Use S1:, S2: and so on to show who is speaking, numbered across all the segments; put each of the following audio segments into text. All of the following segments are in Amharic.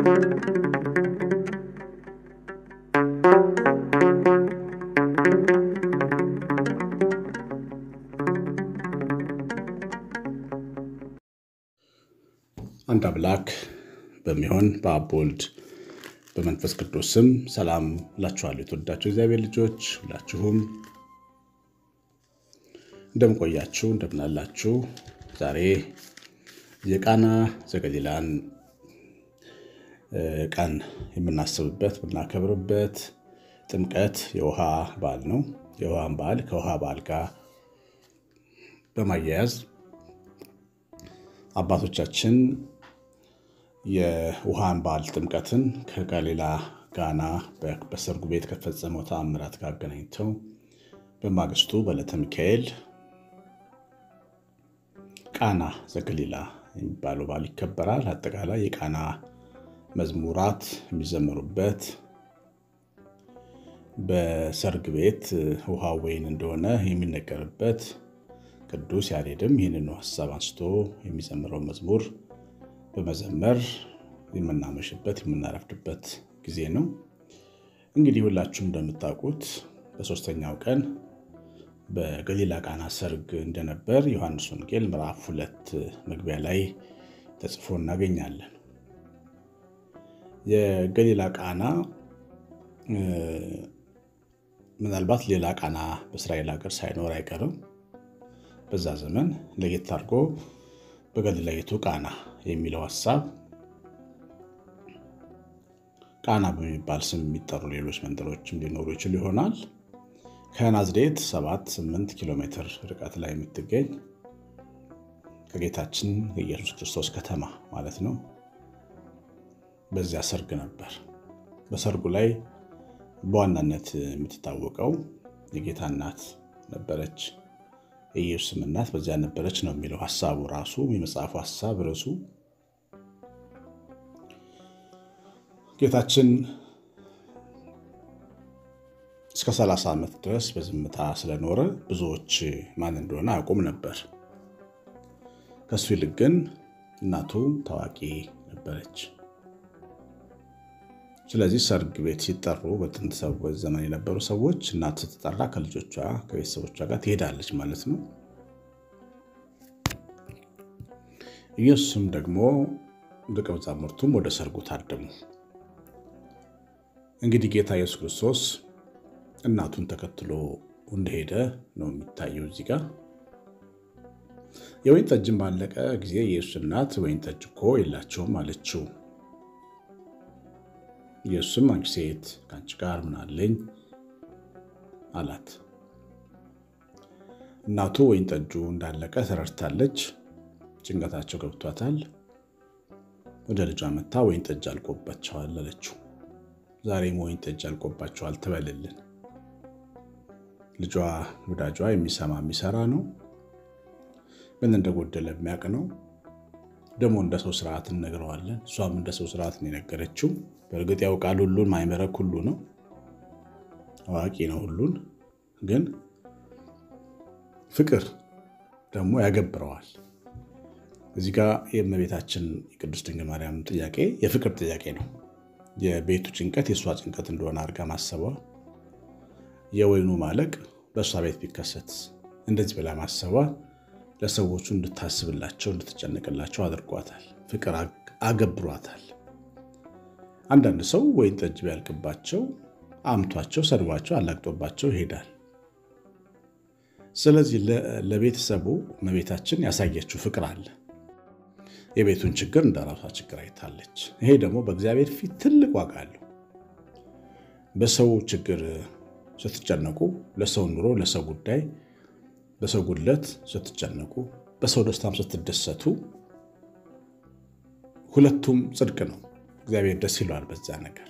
S1: አንድ አምላክ በሚሆን በአብ ወልድ በመንፈስ ቅዱስ ስም ሰላም እላችኋለሁ። የተወዳችሁ እግዚአብሔር ልጆች ሁላችሁም እንደምቆያችሁ እንደምናላችሁ። ዛሬ የቃና ዘገሊላን ቀን የምናስብበት የምናከብርበት ጥምቀት የውሃ በዓል ነው። የውሃን በዓል ከውሃ በዓል ጋር በማያያዝ አባቶቻችን የውሃን በዓል ጥምቀትን ከገሊላ ጋና በሰርጉ ቤት ከፈጸመው ተአምራት ጋር አገናኝተው በማግስቱ በዕለተ ሚካኤል ቃና ዘገሊላ የሚባለው በዓል ይከበራል። አጠቃላይ የቃና መዝሙራት የሚዘመሩበት በሰርግ ቤት ውሃ ወይን እንደሆነ የሚነገርበት ቅዱስ ያሬድም ይህንኑ ሀሳብ አንስቶ የሚዘምረው መዝሙር በመዘመር የምናመሽበት የምናረፍድበት ጊዜ ነው። እንግዲህ ሁላችሁም እንደምታውቁት በሶስተኛው ቀን በገሊላ ቃና ሰርግ እንደነበር ዮሐንስ ወንጌል ምዕራፍ ሁለት መግቢያ ላይ ተጽፎ እናገኛለን። የገሊላ ቃና ምናልባት ሌላ ቃና በእስራኤል ሀገር ሳይኖር አይቀርም። በዛ ዘመን ለየት አድርጎ በገሊላይቱ ቃና የሚለው ሀሳብ ቃና በሚባል ስም የሚጠሩ ሌሎች መንደሮችም ሊኖሩ ይችሉ ይሆናል። ከናዝሬት 7-8 ኪሎ ሜትር ርቀት ላይ የምትገኝ ከጌታችን የኢየሱስ ክርስቶስ ከተማ ማለት ነው። በዚያ ሰርግ ነበር። በሰርጉ ላይ በዋናነት የምትታወቀው የጌታ እናት ነበረች። የኢየሱስም እናት በዚያ ነበረች ነው የሚለው ሀሳቡ ራሱ የመጽሐፉ ሀሳብ ርዕሱ። ጌታችን እስከ 30 ዓመት ድረስ በዝምታ ስለኖረ ብዙዎች ማን እንደሆነ አያውቁም ነበር። ከሱ ይልቅ ግን እናቱ ታዋቂ ነበረች። ስለዚህ ሰርግ ቤት ሲጠሩ በጥንት ሰዎች ዘመን የነበሩ ሰዎች እናት ስትጠራ ከልጆቿ ከቤተሰቦቿ ጋር ትሄዳለች ማለት ነው። ኢየሱስም ደግሞ ደቀ መዛሙርቱም ወደ ሰርጉ ታደሙ። እንግዲህ ጌታ ኢየሱስ ክርስቶስ እናቱን ተከትሎ እንደሄደ ነው የሚታየው እዚህ ጋር። የወይን ጠጅን ባለቀ ጊዜ የኢየሱስ እናት ወይን ጠጅ እኮ የላቸውም አለችው። ኢየሱስም አንቺ ሴት ከአንቺ ጋር ምን አለኝ አላት። እናቱ ወይን ጠጁ እንዳለቀ ተረድታለች። ጭንቀታቸው ገብቷታል። ወደ ልጇ መታ ወይን ጠጅ አልቆባቸዋል አለችው። ዛሬም ወይን ጠጅ አልቆባቸዋል ትበልልን። ልጇ ወዳጇ የሚሰማ የሚሰራ ነው። ምን እንደጎደለ የሚያውቅ ነው። ደግሞ እንደ ሰው ስርዓት እነግረዋለን። እሷም እንደ ሰው ስርዓት ነው የነገረችው። በእርግጥ ያውቃል ሁሉን ማይመረክ ሁሉ ነው አዋቂ ነው ሁሉን። ግን ፍቅር ደግሞ ያገብረዋል። እዚህ ጋር የእመቤታችን የቅድስት ድንግል ማርያም ጥያቄ የፍቅር ጥያቄ ነው። የቤቱ ጭንቀት የእሷ ጭንቀት እንደሆነ አድርጋ ማሰቧ፣ የወይኑ ማለቅ በእሷ ቤት ቢከሰት እንደዚህ ብላ ማሰቧ ለሰዎቹ እንድታስብላቸው እንድትጨነቅላቸው አድርጓታል። ፍቅር አገብሯታል። አንዳንድ ሰው ወይን ጠጅ ቢያልቅባቸው አምቷቸው፣ ሰድቧቸው፣ አላግጦባቸው ይሄዳል። ስለዚህ ለቤተሰቡ እመቤታችን ያሳየችው ፍቅር አለ። የቤቱን ችግር እንደ ራሷ ችግር አይታለች። ይሄ ደግሞ በእግዚአብሔር ፊት ትልቅ ዋጋ አለው። በሰው ችግር ስትጨነቁ፣ ለሰው ኑሮ፣ ለሰው ጉዳይ በሰው ጉድለት ስትጨነቁ በሰው ደስታም ስትደሰቱ ሁለቱም ጽድቅ ነው። እግዚአብሔር ደስ ይለዋል በዛ ነገር።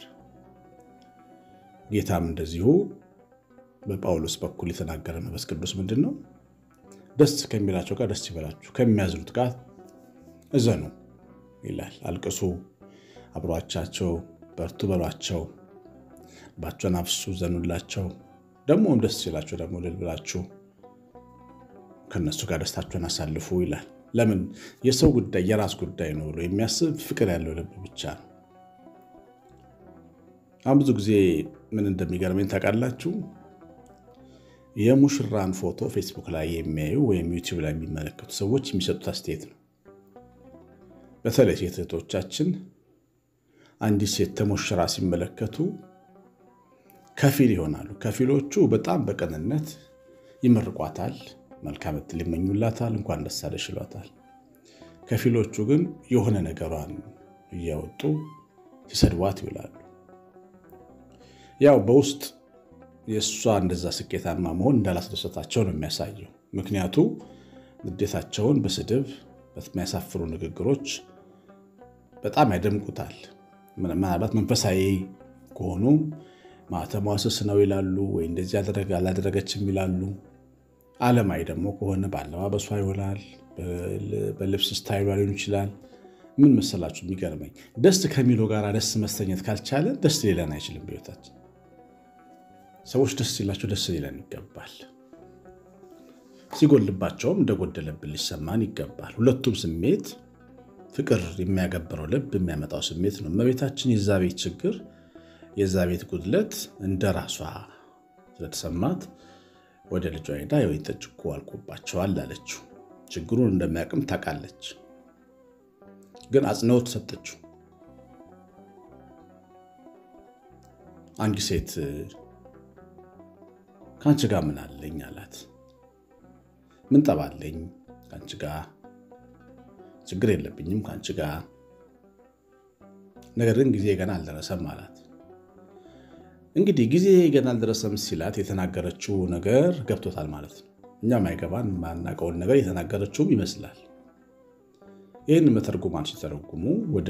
S1: ጌታም እንደዚሁ በጳውሎስ በኩል የተናገረ መንፈስ ቅዱስ ምንድን ነው? ደስ ከሚላቸው ጋር ደስ ይበላችሁ፣ ከሚያዝኑት ጋር እዘኑ ይላል። አልቅሱ፣ አብሯቻቸው፣ በርቱ በሏቸው፣ ባቸውን አፍሱ፣ ዘኑላቸው። ደግሞም ደስ ሲላቸው ደግሞ እልል ብላችሁ ከነሱ ጋር ደስታቸውን አሳልፉ ይላል። ለምን የሰው ጉዳይ የራስ ጉዳይ ነው ብሎ የሚያስብ ፍቅር ያለው ልብ ብቻ ነው። አሁን ብዙ ጊዜ ምን እንደሚገርመኝ ታውቃላችሁ? የሙሽራን ፎቶ ፌስቡክ ላይ የሚያዩ ወይም ዩቲዩብ ላይ የሚመለከቱ ሰዎች የሚሰጡት አስተያየት ነው። በተለይ ሴት እህቶቻችን አንዲት ሴት ተሞሽራ ሲመለከቱ ከፊል ይሆናሉ። ከፊሎቹ በጣም በቅንነት ይመርቋታል፣ መልካም ዕድል ይመኙላታል፣ እንኳን ደስ አለሽ ይሏታል። ከፊሎቹ ግን የሆነ ነገሯን እያወጡ ሲሰድቧት ይውላሉ። ያው በውስጥ የእሷ እንደዛ ስኬታማ መሆን እንዳላስደሰታቸው ነው የሚያሳየው። ምክንያቱ ንዴታቸውን በስድብ በሚያሳፍሩ ንግግሮች በጣም ያደምቁታል። ምናልባት መንፈሳዊ ከሆኑ ማተሟ ስስ ነው ይላሉ፣ ወይ እንደዚህ አላደረገችም ይላሉ። ዓለማዊ ደግሞ ከሆነ በአለባበሷ ይሆናል፣ በልብስ ስታይሏ ሊሆን ይችላል። ምን መሰላችሁ የሚገርመኝ ደስ ከሚለው ጋር ደስ መሰኘት ካልቻለ ደስ ሊለን አይችልም። በሕይወታችን ሰዎች ደስ ሲላቸው ደስ ሊለን ይገባል። ሲጎልባቸውም እንደጎደለብን ሊሰማን ይገባል። ሁለቱም ስሜት ፍቅር የሚያገብረው ልብ የሚያመጣው ስሜት ነው። እመቤታችን የዛ ቤት ችግር የዛ ቤት ጉድለት እንደ ራሷ ስለተሰማት ወደ ልጇ ሄዳ የወይን ጠጅ እኮ አልቆባቸዋል አለችው። ችግሩን እንደሚያውቅም ታውቃለች፣ ግን አጽንኦት ሰጠችው። አንድ ሴት ከአንቺ ጋር ምን አለኝ አላት። ምን ጠባለኝ ከአንቺ ጋር ችግር የለብኝም ከአንቺ ጋር ነገር ግን ጊዜ ገና አልደረሰም አላት። እንግዲህ ጊዜ ገና አልደረሰም ሲላት የተናገረችው ነገር ገብቶታል ማለት ነው። እኛም አይገባን ማናውቀውን ነገር የተናገረችውም ይመስላል። ይህን መተርጉማን ሲተረጉሙ ወደ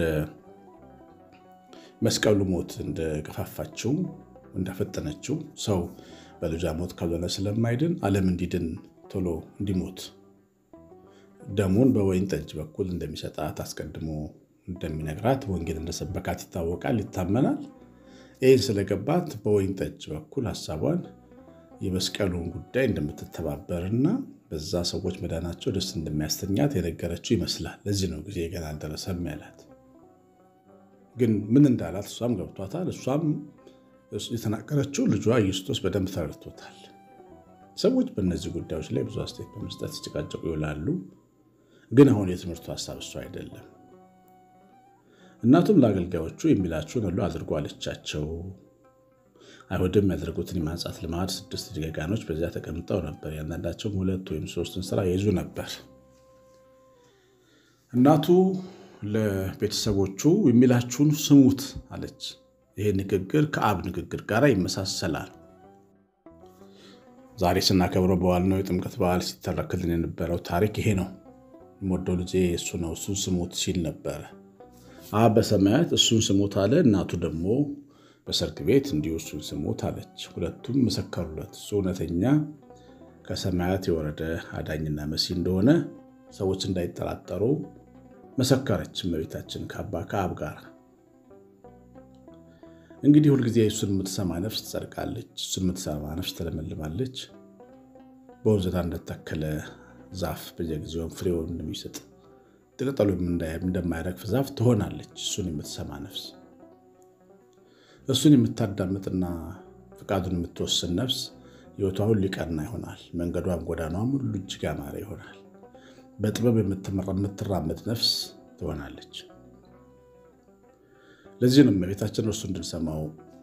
S1: መስቀሉ ሞት እንደገፋፋችው እንዳፈጠነችው ሰው በልጇ ሞት ካልሆነ ስለማይድን ዓለም እንዲድን ቶሎ እንዲሞት ደሙን በወይን ጠጅ በኩል እንደሚሰጣት አስቀድሞ እንደሚነግራት ወንጌል እንደሰበካት ይታወቃል፣ ይታመናል። ይህን ስለገባት በወይን ጠጅ በኩል ሀሳቧን የመስቀሉን ጉዳይ እንደምትተባበርና በዛ ሰዎች መዳናቸው ደስ እንደሚያስተኛት የነገረችው ይመስላል። ለዚህ ነው ጊዜ ገና አልደረሰም ያላት። ግን ምን እንዳላት እሷም ገብቷታል። እሷም የተናገረችው ልጇ ኢየሱስ በደንብ ተረድቶታል። ሰዎች በእነዚህ ጉዳዮች ላይ ብዙ አስተያየት በመስጠት ሲጨቃጨቁ ይውላሉ። ግን አሁን የትምህርቱ ሀሳብ እሱ አይደለም። እናቱም ለአገልጋዮቹ የሚላችሁን ሁሉ አድርጎ አለቻቸው። አይሁድም ያደረጉትን የማንጻት ልማድ ስድስት ደጋጋኖች በዚያ ተቀምጠው ነበር። ያንዳንዳቸውም ሁለት ወይም ሶስትን ስራ ይይዙ ነበር። እናቱ ለቤተሰቦቹ የሚላችሁን ስሙት አለች። ይሄ ንግግር ከአብ ንግግር ጋር ይመሳሰላል። ዛሬ ስናከብረው በዓል ነው የጥምቀት በዓል ሲተረክልን የነበረው ታሪክ ይሄ ነው። የምወደው ልጄ እሱ ነው፣ እሱን ስሙት ሲል ነበረ። አብ በሰማያት እሱን ስሙት አለ። እናቱ ደግሞ በሰርግ ቤት እንዲሁ እሱን ስሙት አለች። ሁለቱም መሰከሩለት። እሱ እውነተኛ ከሰማያት የወረደ አዳኝና መሲህ እንደሆነ ሰዎች እንዳይጠራጠሩ መሰከረች። እመቤታችን ከአባ ከአብ ጋር እንግዲህ ሁልጊዜ እሱን የምትሰማ ነፍስ ትጸድቃለች፣ እሱን የምትሰማ ነፍስ ትለመልማለች። በወንዝ ዳር እንደተተከለ ዛፍ በየጊዜውም ፍሬውን እንደሚሰጥ ቅጠሉም እንደማይረግፍ ዛፍ ትሆናለች። እሱን የምትሰማ ነፍስ እሱን የምታዳምጥና ፈቃዱን የምትወስን ነፍስ ሕይወቷ ሁሉ ሊቀና ይሆናል። መንገዷም ጎዳናዋም ሁሉ እጅግ ያማረ ይሆናል። በጥበብ የምትራመድ ነፍስ ትሆናለች። ለዚህ ነው እመቤታችን እርሱ እንድንሰማው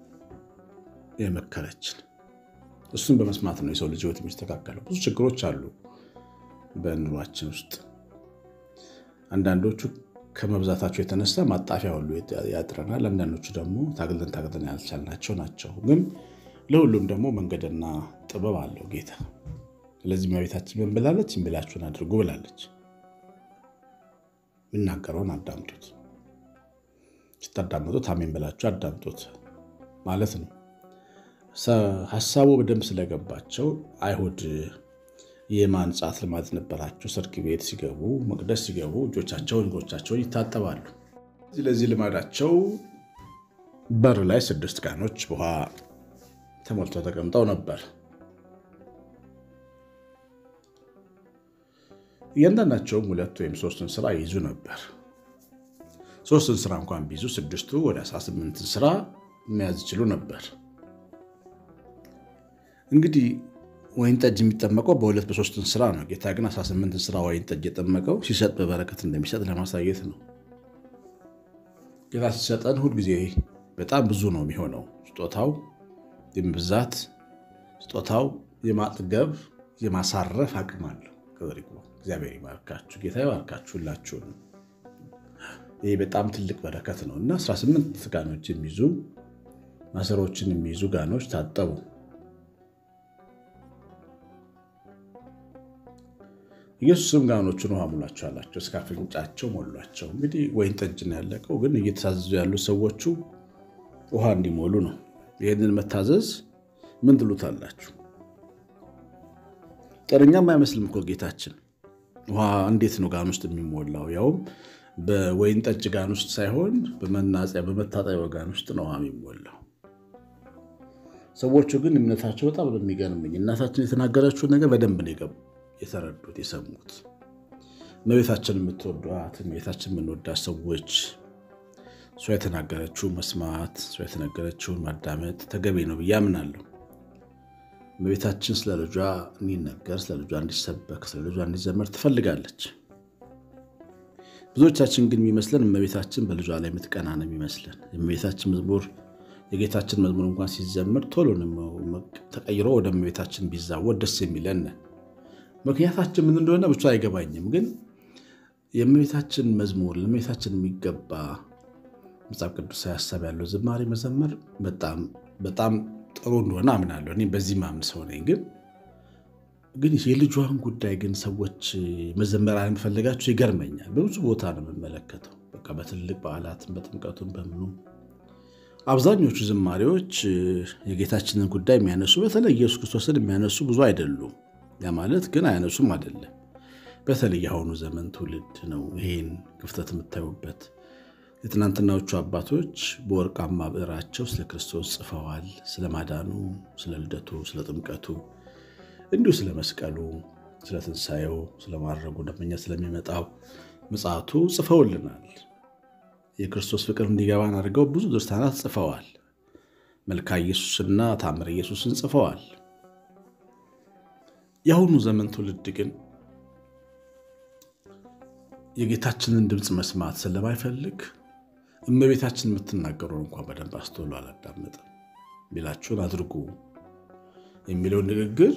S1: የመከረችን። እሱን በመስማት ነው የሰው ልጅ ሕይወት የሚስተካከለው። ብዙ ችግሮች አሉ በኑሯችን ውስጥ አንዳንዶቹ ከመብዛታቸው የተነሳ ማጣፊያ ሁሉ ያጥረናል። አንዳንዶቹ ደግሞ ታግለን ታግለን ያልቻልናቸው ናቸው። ግን ለሁሉም ደግሞ መንገድና ጥበብ አለው ጌታ። ስለዚህ እመቤታችን ምን ብላለች? የሚላችሁን አድርጉ ብላለች። የሚናገረውን አዳምጡት። ስታዳምጡት አሜን ብላችሁ አዳምጡት ማለት ነው። ሀሳቡ በደንብ ስለገባቸው አይሁድ የማንጻት ልማድ ነበራቸው። ሰርግ ቤት ሲገቡ መቅደስ ሲገቡ እጆቻቸውን እግሮቻቸውን ይታጠባሉ። ስለዚህ ልማዳቸው በር ላይ ስድስት ጋኖች ውሃ ተሞልተው ተቀምጠው ነበር። እያንዳንዳቸውም ሁለት ወይም ሶስትን ስራ ይይዙ ነበር። ሶስትን ስራ እንኳን ቢይዙ ስድስቱ ወደ 18 ስራ መያዝ ይችሉ ነበር። እንግዲህ ወይን ጠጅ የሚጠመቀው በሁለት በሶስት እንስራ ነው። ጌታ ግን 18 እንስራ ወይን ጠጅ የጠመቀው ሲሰጥ በበረከት እንደሚሰጥ ለማሳየት ነው። ጌታ ሲሰጠን ሁልጊዜ በጣም ብዙ ነው የሚሆነው። ስጦታው የመብዛት ስጦታው የማጥገብ የማሳረፍ አቅም አለው። ክብር ይግባው። እግዚአብሔር ይባርካችሁ፣ ጌታ ይባርካችሁ ሁላችሁንም። ይህ በጣም ትልቅ በረከት ነው እና 18 ጋኖች የሚይዙ ማሰሮችን የሚይዙ ጋኖች ታጠቡ። ኢየሱስም ጋኖቹን ውሃ ሙላቸው አላቸው። እስከ አፍንጫቸው ሞሏቸው። እንግዲህ ወይን ጠጅ ነው ያለቀው፣ ግን እየተሳዘዙ ያሉ ሰዎቹ ውሃ እንዲሞሉ ነው። ይህንን መታዘዝ ምን ትሉታላችሁ? ጤነኛም አይመስልም እኮ ጌታችን። ውሃ እንዴት ነው ጋን ውስጥ የሚሞላው? ያውም በወይን ጠጅ ጋን ውስጥ ሳይሆን በመናጽያ በመታጠቢያ ጋን ውስጥ ነው ውሃ የሚሞላው። ሰዎቹ ግን እምነታቸው በጣም ነው የሚገርምኝ። እናታችን የተናገረችውን ነገር በደንብ ነው የተረዱት የሰሙት። እመቤታችን የምትወዷት እመቤታችን የምንወዳት ሰዎች እሷ የተናገረችውን መስማት እሷ የተናገረችውን ማዳመጥ ተገቢ ነው ብዬ አምናለሁ። እመቤታችን ስለ ልጇ እንዲነገር፣ ስለ ልጇ እንዲሰበክ፣ ስለ ልጇ እንዲዘመር ትፈልጋለች። ብዙዎቻችን ግን የሚመስለን እመቤታችን በልጇ ላይ የምትቀና ነው የሚመስለን። የእመቤታችን መዝሙር የጌታችን መዝሙር እንኳን ሲዘምር ቶሎ ተቀይሮ ወደ እመቤታችን ቢዛወር ደስ የሚለን ምክንያታችን ምን እንደሆነ ብቻ አይገባኝም። ግን የእመቤታችን መዝሙር ለእመቤታችን የሚገባ መጽሐፍ ቅዱሳዊ ሀሳብ ያለው ዝማሬ መዘመር በጣም ጥሩ እንደሆነ አምናለሁ። እኔ በዚህ ማምን ሰው ነኝ። ግን ግን የልጇን ጉዳይ ግን ሰዎች መዘመር አለመፈለጋቸው ይገርመኛል። በብዙ ቦታ ነው የምመለከተው። በቃ በትልቅ በዓላትም በጥምቀቱም በምኑ አብዛኞቹ ዝማሬዎች የጌታችንን ጉዳይ የሚያነሱ በተለይ ኢየሱስ ክርስቶስን የሚያነሱ ብዙ አይደሉም። ያ ማለት ግን አያነሱም አይደለም። በተለይ የአሁኑ ዘመን ትውልድ ነው ይህን ክፍተት የምታዩበት። የትናንትናዎቹ አባቶች በወርቃማ ብዕራቸው ስለ ክርስቶስ ጽፈዋል። ስለ ማዳኑ፣ ስለ ልደቱ፣ ስለ ጥምቀቱ፣ እንዲሁ ስለ መስቀሉ፣ ስለ ትንሣኤው፣ ስለ ማድረጉ ደመኛ ስለሚመጣው ምጽአቱ ጽፈውልናል። የክርስቶስ ፍቅር እንዲገባን አድርገው ብዙ ድርሳናት ጽፈዋል። መልካ ኢየሱስና ታምረ ኢየሱስን ጽፈዋል። የአሁኑ ዘመን ትውልድ ግን የጌታችንን ድምፅ መስማት ስለማይፈልግ እመቤታችን የምትናገረውን እንኳን በደንብ አስተውሎ አላዳመጥም። ቢላችሁን አድርጉ የሚለውን ንግግር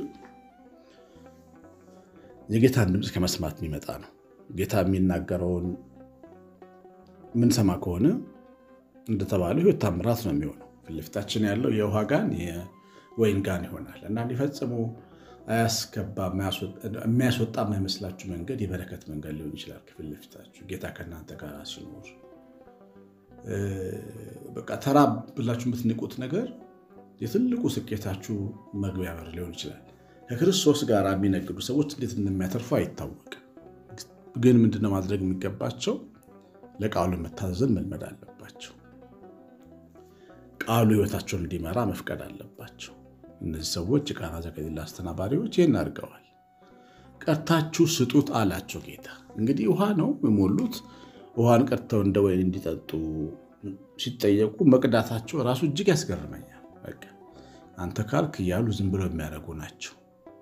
S1: የጌታን ድምፅ ከመስማት የሚመጣ ነው። ጌታ የሚናገረውን የምንሰማ ከሆነ እንደተባለው ሕይወት ታምራት ነው የሚሆነው። ፊት ለፊታችን ያለው የውሃ ጋን የወይን ጋን ይሆናል እና እንዲፈጽሙ አያስገባ የሚያስወጣ የማይመስላችሁ መንገድ የበረከት መንገድ ሊሆን ይችላል። ከፊት ለፊታችሁ ጌታ ከእናንተ ጋር ሲኖር በቃ ተራ ብላችሁ የምትንቁት ነገር የትልቁ ስኬታችሁ መግቢያ በር ሊሆን ይችላል። ከክርስቶስ ጋር የሚነግዱ ሰዎች እንዴት እንደሚያተርፉ አይታወቅም። ግን ምንድነው ማድረግ የሚገባቸው? ለቃሉ መታዘዝን መልመድ አለባቸው። ቃሉ ሕይወታቸውን እንዲመራ መፍቀድ አለባቸው። እነዚህ ሰዎች የቃና ዘገሊላ አስተናባሪዎች ይህን አድርገዋል። ቀድታችሁ ስጡት አላቸው ጌታ። እንግዲህ ውሃ ነው የሞሉት። ውሃን ቀድተው እንደ ወይን እንዲጠጡ ሲጠየቁ መቅዳታቸው ራሱ እጅግ ያስገርመኛል። በቃ አንተ ካልክ እያሉ ዝም ብለው የሚያደርጉ ናቸው።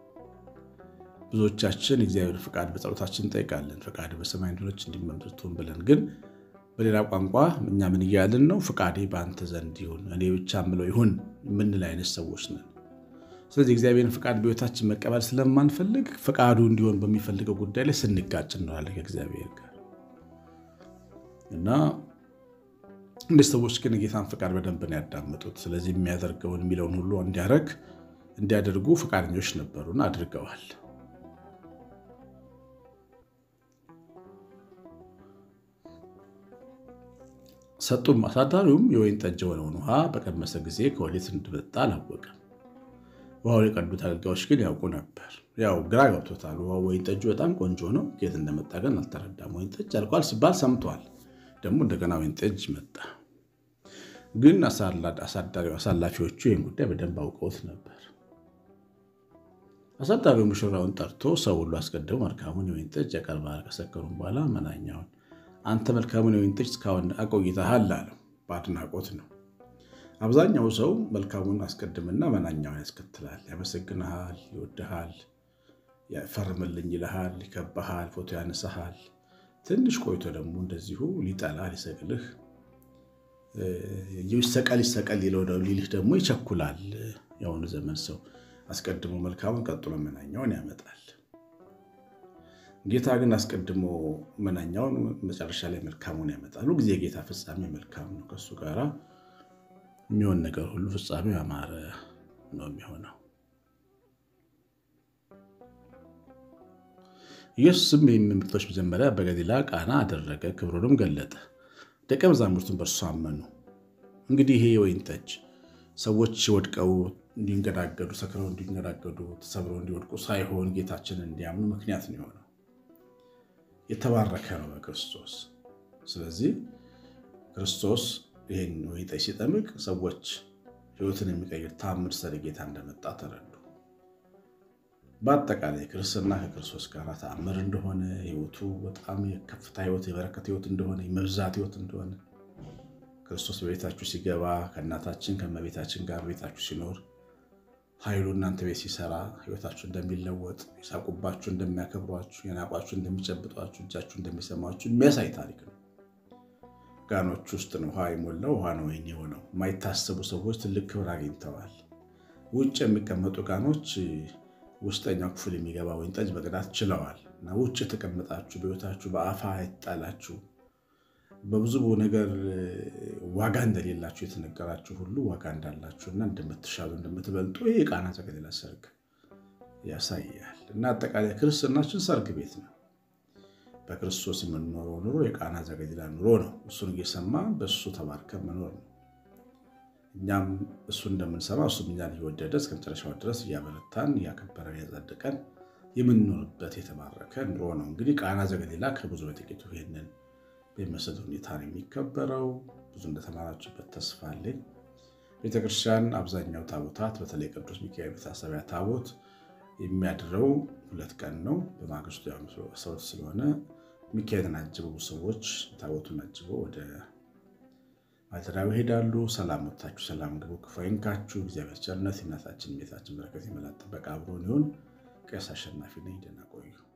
S1: ብዙዎቻችን እግዚአብሔር ፍቃድ በጸሎታችን እንጠይቃለን። ፍቃድ በሰማይ እንደሆነች እንዲመርቱን ብለን ግን በሌላ ቋንቋ እኛ ምን እያልን ነው? ፍቃዴ በአንተ ዘንድ ይሁን፣ እኔ ብቻ ምለው ይሁን የምንል አይነት ሰዎች ነን። ስለዚህ እግዚአብሔርን ፍቃድ በሕይወታችን መቀበል ስለማንፈልግ ፍቃዱ እንዲሆን በሚፈልገው ጉዳይ ላይ ስንጋጭ እንለዋለን ከእግዚአብሔር ጋር እና እንደ ሰዎች ግን ጌታን ፍቃድ በደንብ ነው ያዳመጡት። ስለዚህ የሚያደርገውን የሚለውን ሁሉ እንዲያደርግ እንዲያደርጉ ፈቃደኞች ነበሩና አድርገዋል። ሰጡም። አሳዳሪውም የወይን ጠጅ የሆነውን ውሃ በቀመሰ ጊዜ ከወዴት እንደመጣ አላወቀም። ውሃውን የቀዱት አገልጋዮች ግን ያውቁ ነበር። ያው ግራ ገብቶታል። ውሃው ወይን ጠጁ በጣም ቆንጆ ነው፣ ከየት እንደመጣ ግን አልተረዳም። ወይን ጠጅ አልቋል ሲባል ሰምቷል። ደግሞ እንደገና ወይን ጠጅ መጣ። ግን አሳላፊዎቹ ይህን ጉዳይ በደንብ አውቀውት ነበር። አሳዳሪው ሙሽራውን ጠርቶ ሰው ሁሉ አስቀድሞ መልካሙን የወይን ጠጅ ያቀርባል። ከሰከሩም በኋላ መናኛውን አንተ መልካሙን የወይን ጠጅ እስካሁን አቆይተሃል አለው። በአድናቆት ነው። አብዛኛው ሰው መልካሙን አስቀድምና መናኛውን ያስከትላል። ያመሰግንሃል፣ ይወድሃል፣ ፈርምልኝ ይልሃል፣ ይከባሃል፣ ፎቶ ያነሳሃል። ትንሽ ቆይቶ ደግሞ እንደዚሁ ሊጠላ ሊሰቅልህ ይሰቀል ይሰቀል ሊልህ ደግሞ ይቸኩላል። የአሁኑ ዘመን ሰው አስቀድሞ መልካሙን ቀጥሎ መናኛውን ያመጣል። ጌታ ግን አስቀድሞ መናኛውን መጨረሻ ላይ መልካሙን ያመጣል። ሁልጊዜ የጌታ ፍጻሜ መልካም ነው። ከእሱ ጋር የሚሆን ነገር ሁሉ ፍጻሜው ያማረ ነው የሚሆነው። ኢየሱስም ይህን ምልክቶች መጀመሪያ በገሊላ ቃና አደረገ፣ ክብሩንም ገለጠ፣ ደቀ መዛሙርቱን በእርሱ አመኑ። እንግዲህ ይሄ የወይን ጠጅ ሰዎች ወድቀው እንዲንገዳገዱ፣ ሰክረው እንዲንገዳገዱ፣ ተሰብረው እንዲወድቁ ሳይሆን ጌታችንን እንዲያምኑ ምክንያት ነው የሆነው። የተባረከ ነው በክርስቶስ። ስለዚህ ክርስቶስ ይህን ወይን ጠጅ ሲጠምቅ ሰዎች ሕይወትን የሚቀይር ታምር ስለ ጌታ እንደመጣ ተረዱ። በአጠቃላይ ክርስትና ከክርስቶስ ጋር ተአምር እንደሆነ ሕይወቱ በጣም የከፍታ ሕይወት የበረከት ሕይወት እንደሆነ የመብዛት ሕይወት እንደሆነ ክርስቶስ በቤታችሁ ሲገባ ከእናታችን ከእመቤታችን ጋር ቤታችሁ ሲኖር ኃይሉ እናንተ ቤት ሲሰራ ሕይወታችሁ እንደሚለወጥ የሳቁባችሁ እንደሚያከብሯችሁ፣ የናቋችሁ እንደሚጨብጧችሁ፣ እጃችሁ እንደሚሰማችሁ የሚያሳይ ታሪክ ነው። ጋኖች ውስጥ ነው ውሃ የሞላው ውሃ ነው ወይን የሆነው። የማይታሰቡ ሰዎች ትልቅ ክብር አግኝተዋል። ውጭ የሚቀመጡ ጋኖች ውስጠኛው ክፍል የሚገባ ወይን ጠጅ መቅዳት ችለዋል። እና ውጭ የተቀመጣችሁ በሕይወታችሁ በአፋ የተጣላችሁ በብዙ ነገር ዋጋ እንደሌላችሁ የተነገራችሁ ሁሉ ዋጋ እንዳላችሁና እንደምትሻሉ እንደምትበልጡ ይህ የቃና ዘገሊላ ሰርግ ያሳያል። እና አጠቃላይ ክርስትናችን ሰርግ ቤት ነው። በክርስቶስ የምንኖረው ኑሮ የቃና ዘገሊላ ኑሮ ነው። እሱን እየሰማ በእሱ ተባርከን መኖር ነው። እኛም እሱ እንደምንሰማ እሱም እኛን እየወደደ እስከ መጨረሻው ድረስ እያበረታን እያከበረን እያጸደቀን የምንኖርበት የተባረከ ኑሮ ነው። እንግዲህ ቃና ዘገሊላ ከብዙ በጥቂቱ ይሄንን በሚመስል ሁኔታ ነው የሚከበረው። ብዙ እንደተማራችሁበት ተስፋ አለኝ። ቤተክርስቲያን አብዛኛው ታቦታት በተለይ ቅዱስ ሚካኤል መታሰቢያ ታቦት የሚያድረው ሁለት ቀን ነው። በማግስቱ ሰው ስለሆነ ሚካኤልን አጅበው ሰዎች ታቦቱን አጅበው ወደ ማደሪያው ይሄዳሉ። ሰላም ወጥታችሁ ሰላም ግቡ፣ ክፉ አይንካችሁ። እግዚአብሔር ቸርነት የእናታችን ቤታችን በረከት የመላ ጥበቃ አብሮን ይሁን። ቄስ አሸናፊ ነኝ። ደህና ቆዩ።